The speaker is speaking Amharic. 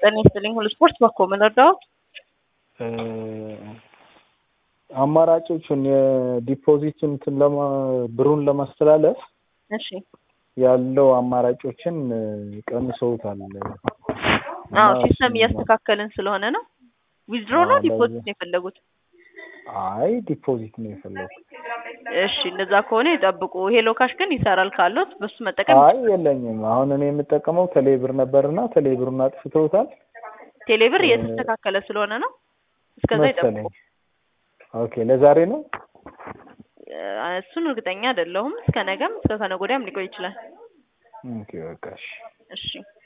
ጤና ይስጥልኝ ሁሉ ስፖርት በኮ ምን ረዳዎት? አማራጮቹን የዲፖዚት እንትን ለማ ብሩን ለማስተላለፍ እሺ ያለው አማራጮችን ቀንሰውታል። አዎ ሲስተም እያስተካከልን ስለሆነ ነው። ዊዝድሮ ነው አዎ፣ ዲፖዚት ለዛ- ነው የፈለጉት? አይ ዲፖዚት ነው የፈለኩት። እሺ እንደዛ ከሆነ ይጠብቁ። ሄሎ ካሽ ግን ይሰራል ካሉት በሱ መጠቀም አይ የለኝም። አሁን እኔ የምጠቀመው ቴሌብር ነበርና ቴሌብሩን አጥፍተውታል ቴሌብር እ- እየተስተካከለ ስለሆነ ነው። እስከዛ መሰለኝ። ይጠብቁ። ኦኬ ለዛሬ ነው። እ፣ እሱን እርግጠኛ አይደለሁም። እስከ ነገም እስከ ከነገ ወዲያም ሊቆይ ይችላል። ኦኬ በቃ እሺ። እሺ